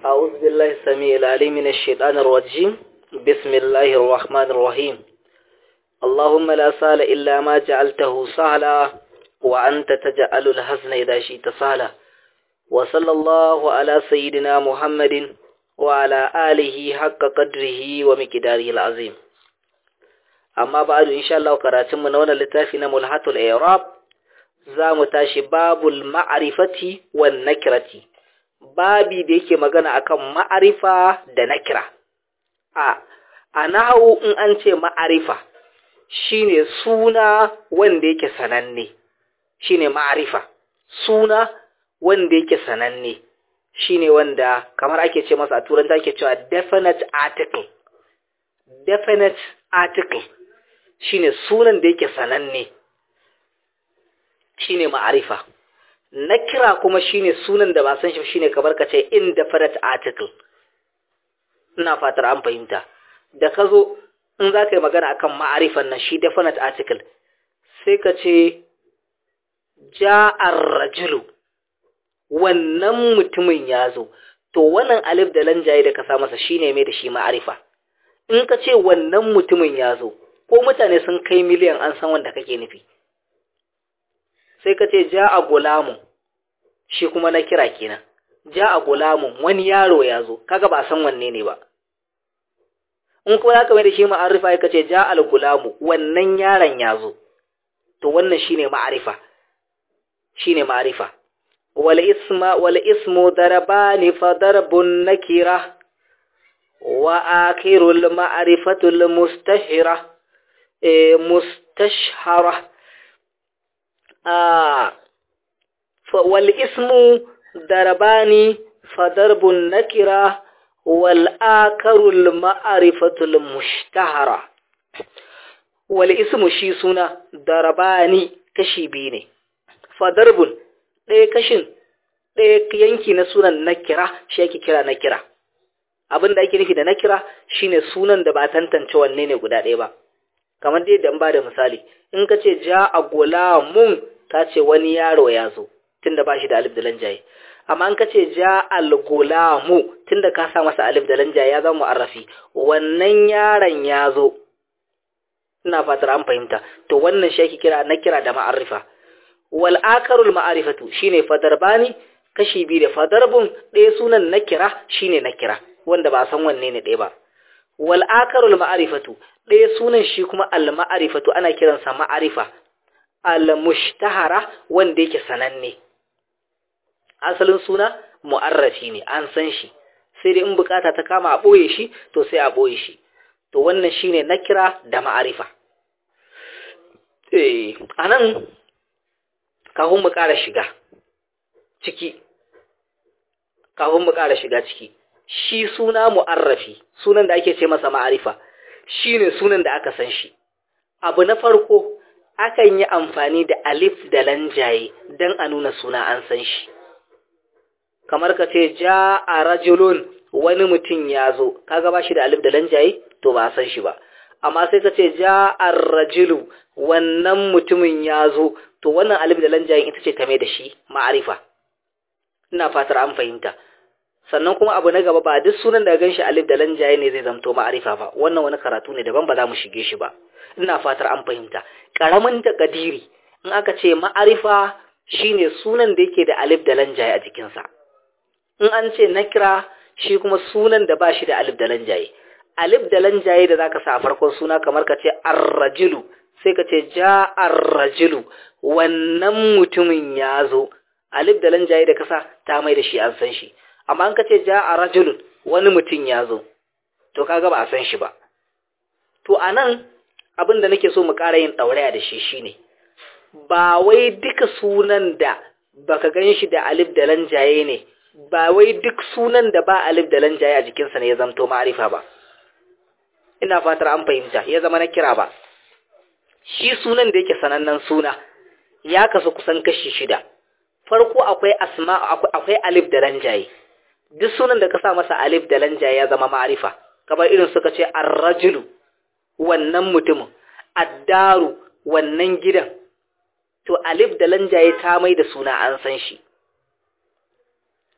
أعوذ بالله السميع العليم من الشيطان الرجيم بسم الله الرحمن الرحيم اللهم لا سهل إلا ما جعلته سهلا وأنت تجعل الحزن إذا شئت سهلا وصلى الله على سيدنا محمد وعلى آله حق قدره ومقداره العظيم أما بعد إن شاء الله قراتم من هنا لتافنا ملحة الإعراب زام تاشي باب المعرفة والنكرة babi da yake magana akan ma'arifa da nakira a a nahawu in an ce ma'arifa shine suna wanda yake sananne shine ma'arifa suna wanda yake sananne shine wanda kamar ake ce masa a turanta ake cewa definite article definite article shine sunan da yake sananne shine ma'arifa na kira kuma shine sunan da ba san shi shine kamar ka ce indefinite article ina fatar an fahimta da ka zo in za ka yi magana akan ma'arifan nan shi definite article sai ka ce ja'ar rajulu wannan mutumin ya zo to wannan alif da lanjaye da ka sa masa shine mai da shi ma'arifa in ka ce wannan mutumin ya zo ko mutane sun kai miliyan an san wanda kake nufi sai ka ce ja a gulamu shi kuma na kira kenan ja a gulamun wani yaro ya zo kaga ba san wanne ne ba in kuma za ka mai da shi ma'arifa ya ce ja al gulamu wannan yaron ya zo to wannan shine ma'arifa shine ma'arifa wal isma wal ismu darabani fa darbun nakira wa akhirul ma'rifatul mustahira eh mustashhara والاسم ضربان فضرب النكرة والآكر المعرفة المشتهرة والاسم شي سنة ضربان كشي بيني فضرب ɗaya kashin ɗaya yanki na sunan nakira shi ake kira nakira abin da ake nufi da nakira shine sunan da ba tantance wanne ne guda ɗaya ba kamar dai da ba da misali in ka ce ja a gulamun ka ce wani yaro ya zo tunda ba shi da alif da lanjaye amma in ka ce ja al gulamu tunda ka sa masa alif da lanjaye ya zama mu'arrafi wannan yaron ya zo ina fatar an fahimta to wannan shi ake kira na kira da ma'arifa wal akarul ma'arifatu shine fadarbani kashi biyu da fadarbun ɗaya sunan nakira shine nakira wanda ba san wanne ne ɗaya ba wal akarul ma'arifatu ɗaya sunan shi kuma al ma'arifatu ana kiransa ma'arifa al mushtahara wanda yake sananne asalin suna mu'arrafi ne an san shi sai dai in bukata ta kama a boye shi to sai a boye shi to wannan shine nakira da ma'arifa eh anan kafin mu ƙara shiga ciki kafin mu ƙara shiga ciki shi suna mu'arrafi sunan da ake ce masa ma'arifa shine sunan da aka san shi abu na farko akan yi amfani da alif da lanjaye don a nuna suna an san shi kamar ka ce ja a rajulun wani mutum ya zo kaga ba shi da alif da lanjaye to ba a san shi ba amma sai ka ce ja a rajulu wannan mutumin ya zo to wannan alif da lanjaye ita ce ta mai da shi ma'arifa ina fatar an fahimta sannan kuma abu na gaba ba duk sunan da gan shi alif da lanjaye ne zai zamto ma'arifa ba wannan wani karatu ne daban ba za mu shige shi ba ina fatar an fahimta karamin takadiri in aka ce ma'arifa shine sunan da yake da alif da lanjaye a jikinsa in an ce nakira shi kuma sunan da ba shi da alif da lanjaye alif da lanjaye da zaka sa a farkon suna kamar ka ce arrajulu sai ka ce ja arrajulu wannan mutumin ya zo alif da lanjaye da kasa ta mai da shi an san shi amma an ka ce ja arrajulun wani mutum ya zo to kaga ba a san shi ba to anan abin da nake so mu ƙara yin ɗauraya da shi shine ba wai duka sunan da baka gan shi da alif da lanjaye ne ba wai duk sunan da ba alif da lanjaye a jikinsa ne ya zamto ma'arifa ba ina fatar an fahimta ya zama na kira ba shi sunan da yake sanannen suna ya kasu kusan kashi shida farko akwai asma akwai alif da lanjaye duk sunan da ka sa masa alif da lanjaye ya zama ma'arifa kamar irin suka ce ar-rajulu wannan mutumin addaru wannan gidan to alif da lanjaye ta mai da suna an san shi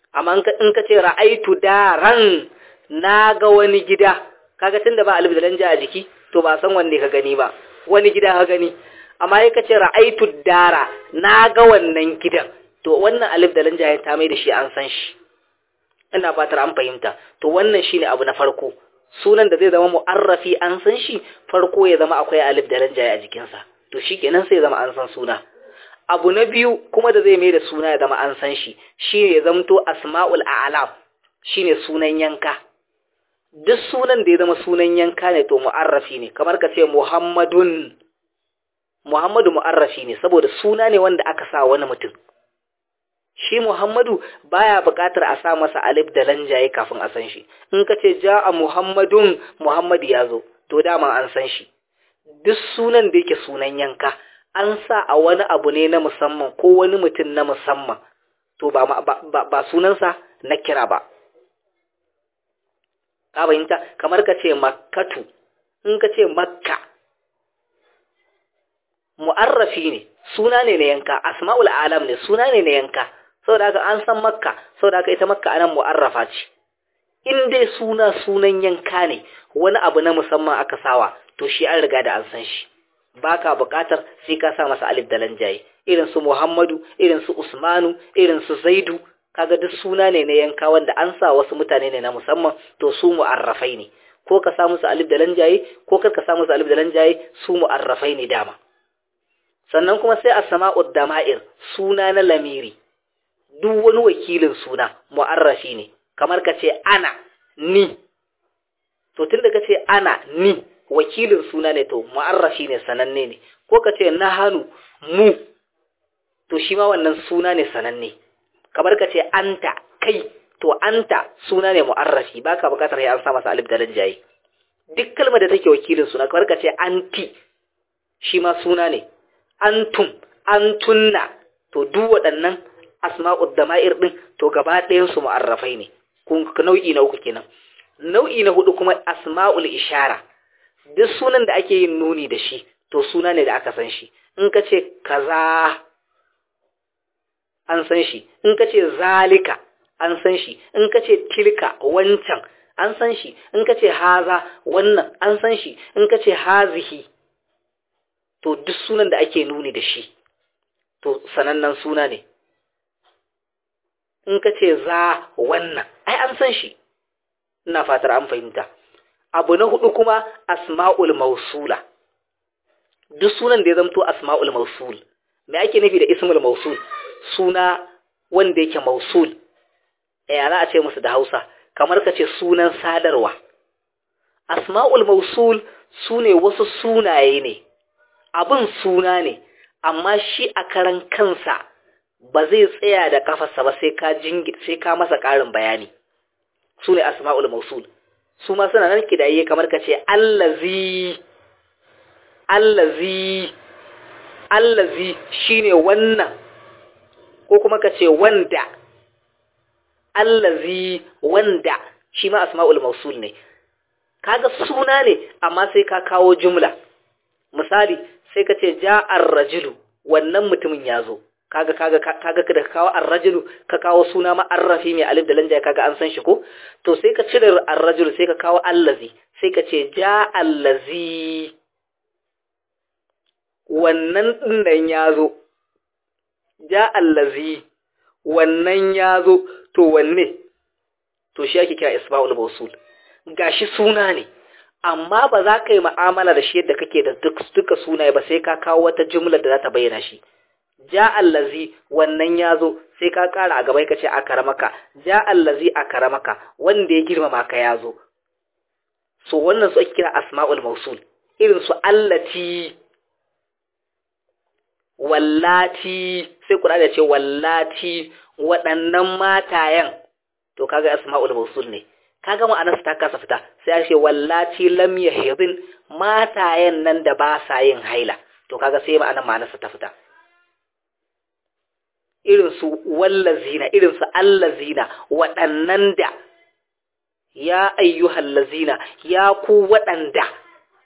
amma in ka ce ra'aitu daran na ga wani gida kaga tunda ba alif da lanja a jiki to ba san wanne ka gani ba wani gida ka gani amma ya kace ra'aitu dara na ga wannan gidan to wannan alif da lanja ya ta mai da shi an san shi ina fatar an fahimta to wannan shine abu na farko sunan da zai zama mu'arrafi an san shi farko ya zama akwai alif da lanja a jikinsa to shikenan sai zama an san suna abu na biyu kuma da zai mai da suna ya zama an san shi shine ya zamto asma'ul a'lam shine sunan yanka duk sunan da ya zama sunan yanka ne to mu'arrafi ne kamar ka ce muhammadun muhammadu mu'arrafi ne saboda suna ne wanda aka sa wani mutum shi muhammadu baya buƙatar a sa masa alif da lanjaye kafin a san shi in ka ce ja'a muhammadun muhammadu ya zo to dama an san shi duk sunan da yake sunan yanka an sa a wani abu ne na musamman ko wani mutum na musamman to ba, ba, ba, ba sunansa na kira ba ka bayinta kamar ka ce makkatu in ka ce makka mu'arrafi ne suna ne na yanka asma'ul alam ne suna ne na yanka saboda haka an san makka saboda haka ita makka anan mu'arrafa ce in dai suna sunan yanka ne wani abu na musamman aka sawa to shi an riga da an san shi baka buƙatar sai ka sa masa alif da lanjaye irin su Muhammadu irin su Usmanu irin su Zaidu kaga duk suna ne na yanka wanda an sa wasu mutane ne na musamman to su mu'arrafai ne ko ka sa musu alif da lanjaye ko kar ka sa musu alif da lanjaye su mu'arrafai ne dama sannan kuma sai as-sama'ud dama'ir suna na lamiri duk wani wakilin suna mu'arrafi ne kamar ka ce ana ni to tunda ka ce ana ni wakilin suna ne to mu'arrafi ne sananne ne ko ka ce nahanu mu to shi ma wannan suna ne sananne kamar ka ce anta kai to anta suna ne mu'arrafi baka bukatar ya an sa masa alif da lanjaye duk kalmar da take wakilin suna kamar ka ce anti shi ma suna ne antum antunna to duk waɗannan asma'ud dama'ir din to gaba ɗayan su mu'arrafai ne kun nau'i na uku kenan nau'i na hudu kuma asma'ul ishara duk sunan da ake yin nuni da shi to suna ne da aka san shi in ka ce kaza an san shi in ka ce zalika an san shi in ka ce tilka wancan an san shi in ka ce haza wannan an san shi in ka ce hazihi to duk sunan da ake nuni da shi to sanannen suna ne in ka ce za wannan ai an san shi ina fatar an fahimta abu na hudu kuma asma'ul mausula duk sunan da ya zamto asma'ul mausul me ake nufi da ismul mausul suna wanda yake mausul ya za a ce musu da Hausa kamar ka ce sunan sadarwa asma'ul mausul sune wasu sunaye ne abin suna ne amma shi a karan kansa ba zai tsaya da kafarsa ba sai ka jingi sai ka masa ƙarin bayani sune asma'ul mausul su ma suna nan kidaye kamar ka ce allazi allazi allazi shine wannan ko kuma ka ce wanda allazi wanda shi ma asma'ul mausul ne kaga suna ne amma sai ka kawo jumla misali sai ka ce ja'ar rajulu wannan mutumin ya zo kaga kaga kaga da kawo ar-rajulu ka kawo suna ma arrafi mai alif da lanja kaga an san shi ko to sai ka cire ar-rajulu sai ka kawo allazi sai ka ce ja allazi wannan dinnan ya zo ja allazi wannan ya zo to wanne to shi ake kira isba'ul mawsul gashi suna ne amma ba za ka yi mu'amala da shi yadda kake da duk duka sunaye ba sai ka kawo wata jumla da za ta bayyana shi ja allazi wannan ya zo sai ka kara a gaba ka ce a karamaka ja allazi a karamaka wanda ya girmama ka ya zo so wannan su ake kira asma'ul mausul irin su allati wallati sai kuna da ce wallati waɗannan matayen to kaga asma'ul mausul ne kaga ma'anar ta kasa fita sai a ce wallati lam yahidin matayen nan da ba sa yin haila to kaga sai ma'anar ma'anar ta fita irin su wallazina irin su allazina waɗannan da ya ayyuhal lazina ya ku waɗanda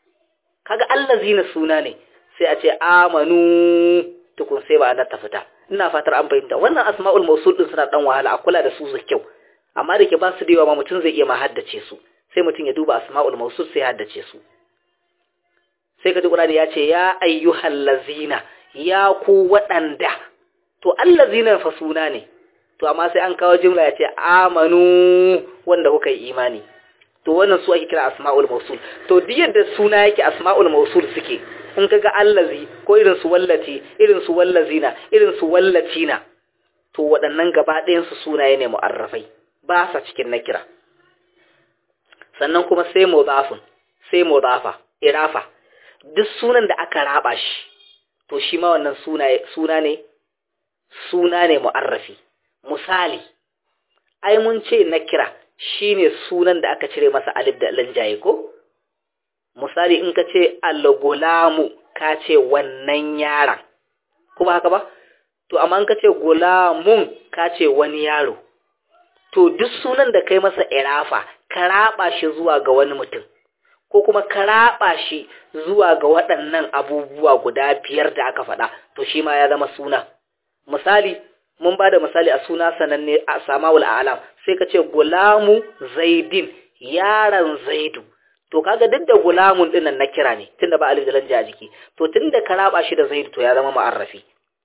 kaga allazina suna ne sai a ce amanu tukun sai ba ta fita ina fatar an fahimta wannan asma'ul mausul din suna dan wahala a kula da su da kyau amma da ke ba su da yawa ma mutum zai iya ma haddace su sai mutum ya duba asma'ul mausul sai haddace su sai kaji Qur'ani ya ce ya ayyuhal lazina ya ku waɗanda to allazina fa suna ne to amma sai an kawo jimla ya ce amanu wanda kuka yi imani to wannan su ake kira asma'ul mausul to duk yadda suna yake asma'ul mausul suke in kaga allazi ko irin su wallati irin su wallazina irin su wallatina to waɗannan gaba ɗayan su sunaye ne mu'arrafai ba sa cikin nakira sannan kuma sai mudafun sai mudafa irafa duk sunan da aka raba shi to shi ma wannan suna suna ne suna ne mu'arrafi misali ai mun ce nakira shine sunan da aka cire masa alif da lanjaye ko misali in ka ce al-gulamu ka ce wannan yaron kuma haka ba to amma in ka ce gulamun ka ce wani yaro to duk sunan da kai masa irafa ka raba shi zuwa ga wani mutum ko kuma ka raba shi zuwa ga waɗannan abubuwa guda biyar da aka faɗa to shi ma ya zama suna misali mun ba da misali a suna sananne a samawul alam sai ka ce gulamu zaidin yaron zaidu to kaga duk da gulamun dinnan na kira ne tunda ba alif da lanja a jiki to tunda ka raba shi da zaidu to ya zama mu'arrafi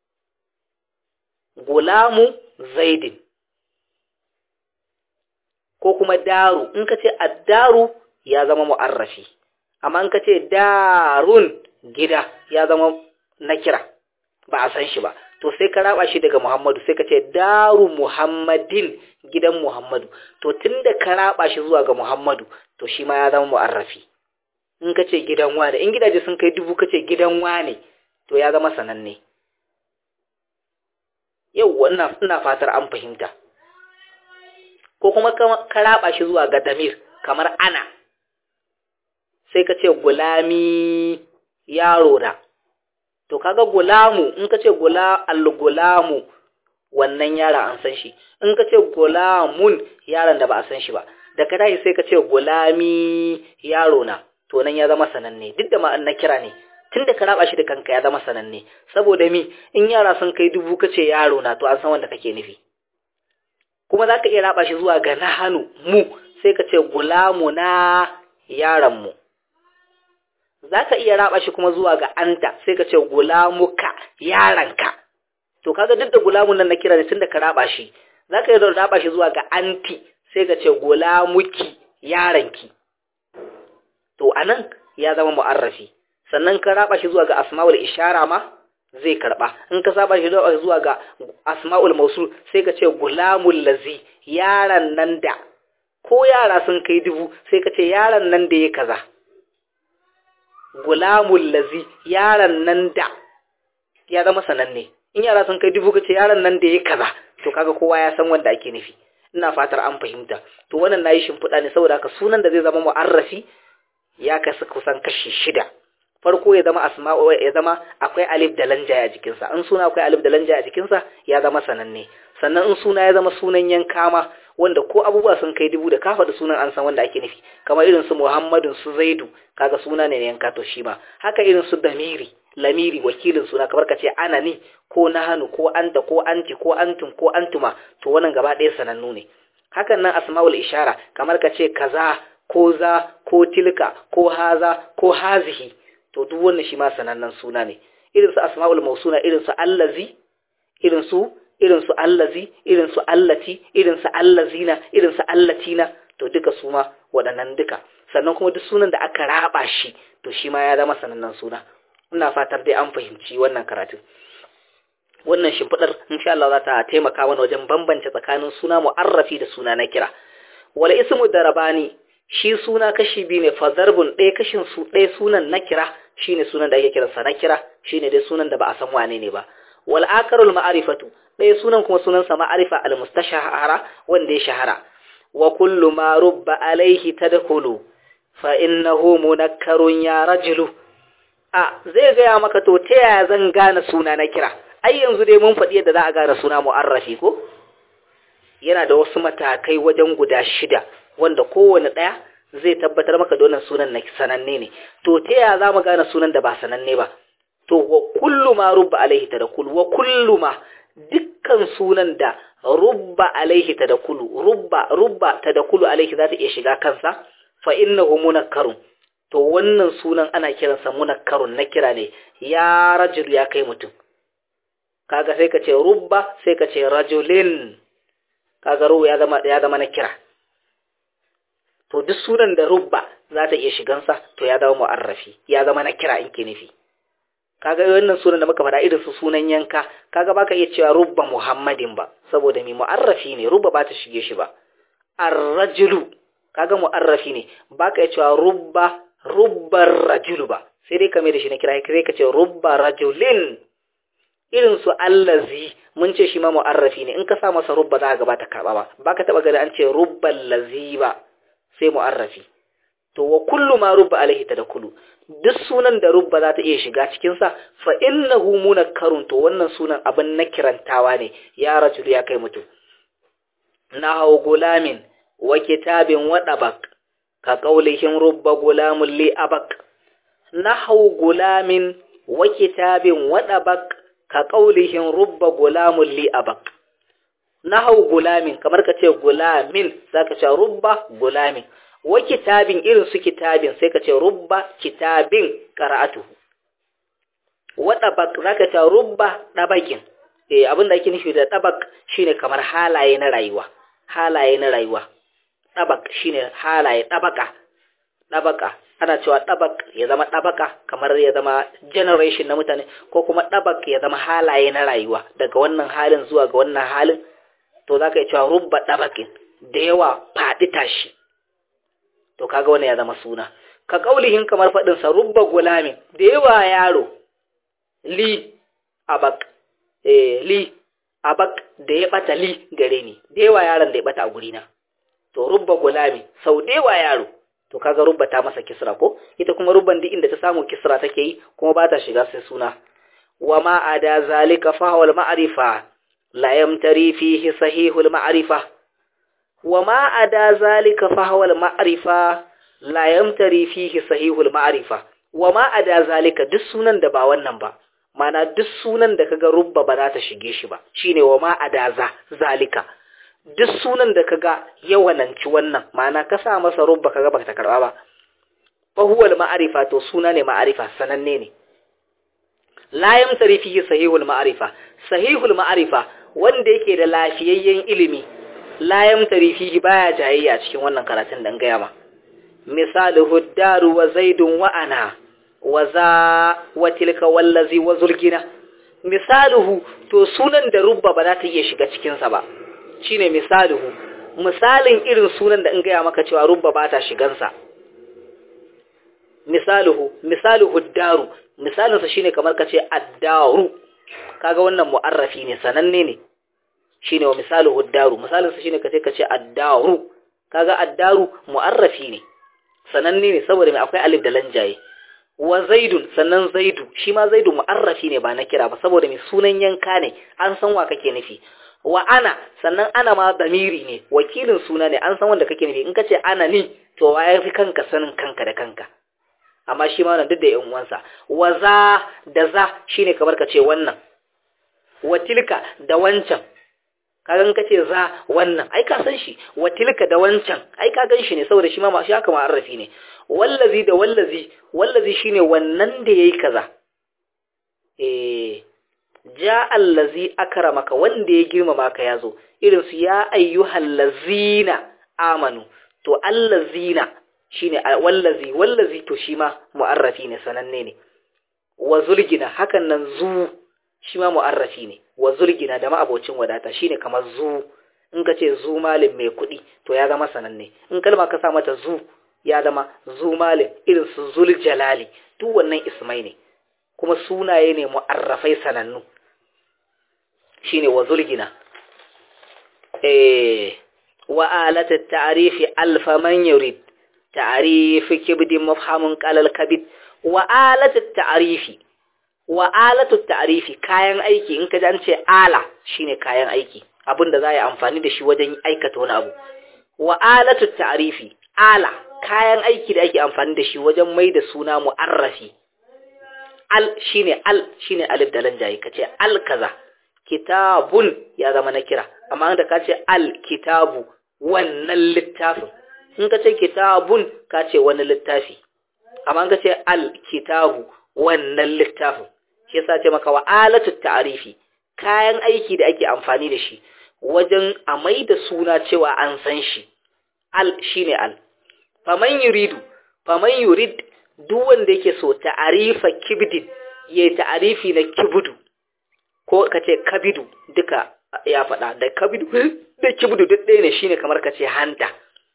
gulamu zaidin ko kuma daru in ka ce addaru ya zama mu'arrafi amma in ka ce darun gida ya zama na kira ba a san shi ba to sai ka raba shi daga Muhammadu sai ka ce daru Muhammadin gidan Muhammadu to tunda ka raba shi zuwa ga Muhammadu to shi ma ya zama mu'arrafi in ka ce gidan wane in gidaje sun kai dubu ka ce gidan wane to ya zama sananne yau wannan ina fatar an fahimta ko kuma ka raba shi zuwa ga damir kamar ana sai ka ce gulami yaro da to kaga gulamu in ka ce gula al-gulamu wannan yara an san shi in ka ce gulamun yaron da ba a san shi ba da ka tashi sai ka ce gulami yaro na to nan ya zama sananne duk da ma'an na kira ne tun da ka raba shi da kanka ya zama sananne saboda mi in yara sun kai dubu ka ce yaro na to an san wanda kake nufi kuma za ka iya raba shi zuwa ga na hannu mu sai ka ce gulamu na yaron mu za ka iya raba shi kuma zuwa ga anta sai ka ce gulamuka yaranka to kaga duk da gulamun nan na kira ne tun da ka raba shi za ka iya raba shi zuwa ga anti sai ka ce gulamuki yaranki to anan ya zama mu'arrafi sannan ka raba shi zuwa ga asma'ul ishara ma zai karba in ka saba shi zuwa ga asma'ul mausul sai ka ce gulamul lazi yaran nan da ko yara sun kai dubu sai ka ce yaran nan da ya kaza gulamul lazi yaran nan da ya zama sananne in yara sun kai dubu kace yaran nan da ya kaza to kaga kowa ya san wanda ake nufi ina fatar an fahimta to wannan nayi shimfiɗa ne saboda haka sunan da zai zama mu'arrafi ya kasu kusan kashi shida farko ya zama asma'u ya zama akwai alif da lanja a jikinsa in suna akwai alif da lanja a jikinsa ya zama sananne sannan in suna ya zama sunan yanka ma wanda ko abubuwa sun kai dubu da ka faɗi sunan an san wanda ake nufi kamar irin su Muhammadun su Zaidu kaga suna ne yanka to shi ma haka irin su Damiri lamiri wakilin suna kamar ka ce ana ni ko nahanu ko anta ko anti ko antum ko antuma to wannan gaba ɗaya sanannu ne hakan nan asma'ul ishara kamar ka ce kaza ko za ko tilka ko haza ko hazihi to duk wannan shi ma sanannen suna ne irin su asma'ul mausuna irin su allazi irin su irin su allazi irin su allati irin su allazina irin su allatina to duka su ma waɗannan duka sannan kuma duk sunan da aka raba shi to shi ma ya zama sanannen suna ina fatar dai an fahimci wannan karatun wannan shimfiɗar insha Allah za ta taimaka mana wajen bambance tsakanin suna mu'arrafi da suna na kira wala ismu darabani shi suna kashi biyu ne fadarbun ɗaya kashin su ɗaya sunan na kira shine sunan da ake kiransa na kira shine dai sunan da ba a san wane ne ba wal akarul ma'arifatu ɗaya sunan kuma sunansa ma'arifa al mustashahara wanda ya shahara wa kullu ma rubba alaihi tadkhulu fa innahu munakkarun ya rajulu a zai gaya maka to ta yaya zan gane suna na kira ai yanzu dai mun faɗi yadda za a gane suna mu'arrafi ko yana da wasu matakai wajen guda shida wanda kowane ɗaya zai tabbatar maka da wannan sunan na sananne ne to ta yaya za mu gane sunan da ba sananne ba to wa kullu ma rubba alaihi tadkhul wa kullu ma dukkan sunan da rubba alaihi tadakulu rubba rubba tadakulu alaihi za ta iya shiga kansa fa innahu munakkarun to wannan sunan ana kiransa munakkarun na kira ne ya rajul ya kai mutum kaga sai ka ce rubba sai ka ce rajulin kaga ruwa ya zama ya zama na kira to duk sunan da rubba za ta iya shigansa to ya zama mu'arrafi ya zama na kira in ke nufi kaga wannan sunan da muka faɗa irin su sunan yanka kaga baka iya cewa rubba muhammadin ba saboda mai mu'arrafi ne rubba ba ta shige shi ba ar-rajulu kaga mu'arrafi ne baka iya cewa rubba rubbar rajulu ba sai dai kame da shi na kira sai ka ce rubba rajulin irin su allazi mun ce shi ma mu'arrafi ne in ka sa masa rubba za ka ga ba ta karba ba baka taba gani an ce rubbal lazi ba sai mu'arrafi to wa kullu ma rubba alaihi tadakulu duk sunan da rubba za ta iya shiga cikin sa fa innahu munakkarun to wannan sunan abin na kirantawa ne ya rajul ya kai mutum nahaw gulamin wa kitabin wa dabak ka qaulihim rubba gulamun li abak nahaw gulamin wa kitabin wa dabak ka qaulihim rubba gulamun li abak nahaw gulamin kamar ka ce gulamin zaka ce rubba gulamin wa kitabin irin su kitabin sai ka ce rubba kitabin qara'atuhu wa tabaq zaka ce rubba dabakin eh abinda ake nufi da tabaq shine kamar halaye na rayuwa halaye na rayuwa tabaq shine halaye tabaka tabaka ana cewa tabak ya zama tabaka kamar ya zama generation na mutane ko kuma tabak ya zama halaye na rayuwa daga wannan halin zuwa ga wannan halin to zaka yi cewa rubba tabakin da yawa faɗi tashi to kaga wannan ya zama suna ka kaulihin kamar fadin sa rubba gulamin da yawa yaro li abak eh li abak da ya bata li gare ni da yawa yaron da ya bata a guri na to rubba gulami sau da yawa yaro to kaga rubba ta masa kisra ko ita kuma rubban duk inda ta samu kisra take yi kuma ba ta shiga sai suna wa ma ada zalika fa huwa al-ma'rifa la yamtari fihi sahihul ma'rifa wa ma ada zalika fa huwa al-ma'rifa la yamtari fihi sahihul ma'rifa wa ma ada zalika duk sunan da ba wannan ba mana duk sunan da kaga rubba ba za ta shige shi ba shine wa ma ada za zalika duk sunan da kaga yawananci wannan mana ka sa masa rubba kaga ba ta karba ba fa huwa al-ma'rifa to suna ne ma'rifa sananne ne la yamtari fihi sahihul ma'rifa sahihul ma'rifa wanda yake da lafiyayyen ilimi la yamtari fihi baya jayayya cikin wannan karatun dan gaya ma misaluhu daru wa zaidun wa ana wa za wa tilka wallazi wa zulgina misaluhu to sunan da rubba ba za ta iya shiga cikin sa ba shine misaluhu misalin irin sunan da in gaya maka cewa rubba ba ta shigan sa misaluhu misaluhu daru misalin sa shine kamar kace ad-daru kaga wannan mu'arrafi ne sananne ne shine wa misaluhu daru misalin sa shine kace kace ad-daru kaga ad-daru mu'arrafi ne sananne ne saboda mai akwai alif da lanjaye wa zaidun sannan zaidu shi ma zaidu mu'arrafi ne ba na kira ba saboda mai sunan yanka ne an san wa kake nufi wa ana sannan ana ma damiri ne wakilin suna ne an san wanda kake nufi in kace ana ni to wa yafi kanka sanin kanka da kanka amma shi ma wannan duk da yan uwansa wa za da za shine kamar ka ce wannan wa tilka da wancan kaga in kace za wannan ai ka san shi wa tilka da wancan ai ka gan shi ne saboda shi ma shi haka ma arrafi ne wallazi da wallazi wallazi shine wannan da yayi kaza eh ja allazi akramaka wanda ya girmama ka yazo irin su ya ayyuhal lazina amanu to allazina shine wallazi wallazi to shi ma mu'arrafi ne sananne ne wa zulgina hakan nan zu shi ma mu'arrafi ne wa zulgina da ma'abocin wadata shine kamar zu in ka ce zu malin mai kuɗi to ya zama sananne in kalma ka sa mata zu ya zama zu malin irin su zul jalali duk wannan ismai ne kuma sunaye ne mu'arrafai sanannu shine wa zulgina eh wa alata ta'rifi alfa man yurid ta'rifi kibdin mafhamun qalal kabid wa alata ta'rifi wa alatu ta'rifi kayan aiki in ka ji an ce ala shine kayan aiki abinda za a yi amfani da shi wajen aikata wani abu wa alatu ta'rifi ala kayan aiki da ake amfani da shi wajen mai da suna mu'arrafi al shine al shine alif da lanjaye kace al kaza kitabun ya zama na kira amma da ka ce al-kitabu wannan littafin in ka ce kitabun ka ce wani littafi amma ka ce al-kitabu wannan littafin shi yasa ce maka wa alatu ta'rifi kayan aiki da ake amfani da shi wajen a mai da suna cewa an san shi al shine al faman yuridu faman yurid duk wanda yake so ta'arifa kibdin ya ta'arifi na kibudu ko kace kabidu duka ya faɗa da kabidu da kibudu duk ɗaya ne shine kamar kace hanta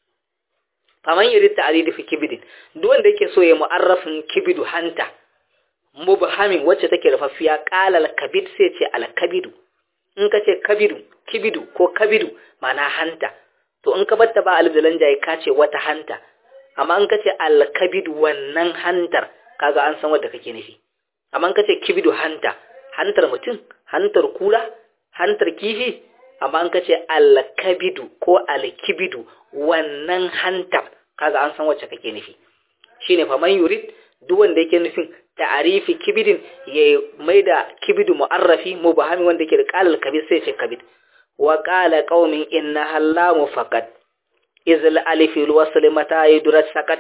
faman yurid ta'arifi kibdin duk wanda yake so ya mu'arrafin kibidu hanta mubhamin wacce take rufaffiya qala al-kabid sai ce al-kabidu in kace kabidu kibidu ko kabidu mana hanta to in ka batta ba alif da lanjaye ka ce wata hanta amma in kace al-kabidu wannan hantar kaga an san wanda kake nufi amma in kace kibidu hanta hantar mutum hantar kura hantar kifi amma in kace al-kabidu ko al-kibidu wannan hantar kaga an san wacce kake nufi shine fa man yurid duk wanda yake nufin ta'arifi kibidin ya maida kibidu mu'arrafi mubahami wanda yake da qalal kabid sai ce kabid wa qala qaumin inna hallamu faqat izl alif alwasl mata yudrat sakat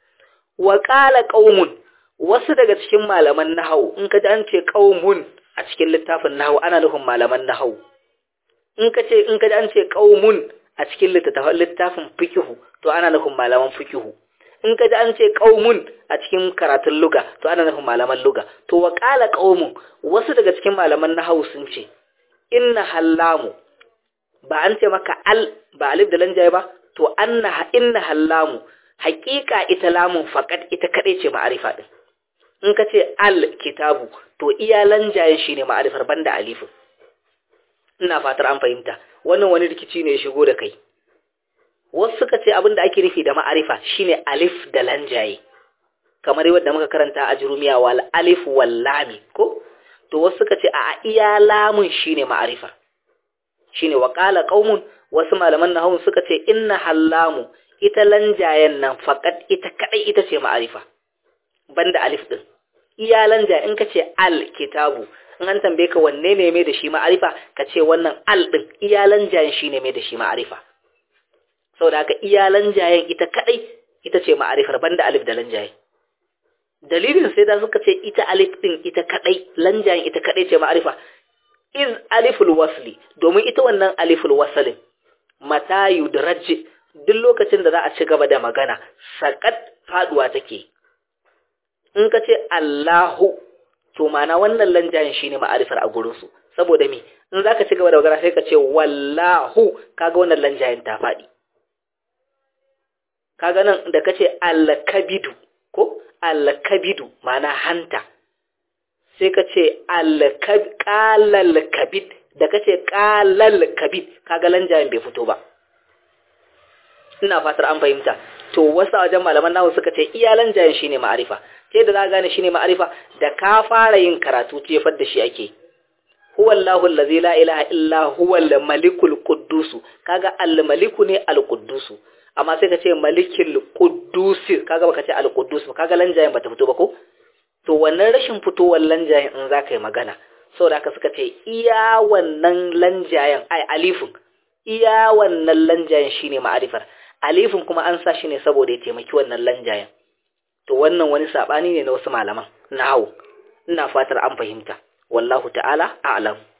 wa qala qaumun wasu daga cikin malaman nahwu in ka ji an ce qaumun a cikin littafin nahwu ana nufin malaman nahwu in ka ce in ka ji an ce qaumun a cikin littafin fiqh to ana nufin malaman fiqh in ka ji an ce ƙaumun a cikin karatun luga to ana nufin malaman luga to wa ƙala ƙaumun wasu daga cikin malaman na sun ce inna hallamu ba an ce maka al ba alif da lanjaye ba to anna inna hallamu haƙiƙa ita lamun faƙat ita kaɗai ce ma'arifa ɗin in ka ce al kitabu to iya lanjayen shi ne ma'arifar banda alifin ina fatar an fahimta wannan wani rikici ne ya shigo da kai wasu suka ce abin da ake nufi da ma'arifa shine alif da lanjaye kamar yadda muka karanta a jurumiya wal alif wal lami ko to wasu suka ce a iya lamun shine ma'arifa shine wa qala qaumun wasu malaman nahwu suka ce inna hallamu ita lanjayen nan faqat ita kadai ita ce ma'arifa banda alif din iya lanja in ka ce al kitabu in an tambaye ka wanne ne mai da shi ma'arifa ka ce wannan al din iya lanjayen shine mai da shi ma'arifa saboda haka iya lanjayen ita kadai ita ce ma'arifar banda alif da lanjaye dalilin sai da suka ce ita alif din ita kadai lanjayen ita kadai ce ma'arifa iz aliful wasli domin ita wannan aliful wasalin mata yudraj duk lokacin da za a ci gaba da magana sakat faduwa take in ka ce Allahu to mana wannan lanjayen shine ma'arifar a gurin su saboda me in zaka ci gaba da magana sai ka ce wallahu kaga wannan lanjayen ta fadi kaga nan da kace al-kabidu ko al-kabidu mana hanta sai kace al-qalal kabid da kace qalal kabid kaga lanjayen bai fito ba ina fatar an fahimta to wasu wajen malaman nawa suka ce iya lanjayen shine ma'arifa sai da za gane shine ma'arifa da ka fara yin karatu jefar da shi ake huwa Allahu allazi la ilaha illa huwa al-malikul quddus kaga al-maliku ne al-quddus amma sai ka ce malikil quddusi kaga baka ce al quddus ba kaga lanjayin bata fito ba ko to wannan rashin fitowar lanjayin in zaka yi magana saboda haka suka ce iya wannan lanjayin ai alifin iya wannan lanjayin shine ma'arifar alifin kuma an sa shi ne saboda ya taimaki wannan lanjayin to wannan wani sabani ne na wasu malaman nahwu ina fatar an fahimta wallahu ta'ala a'lam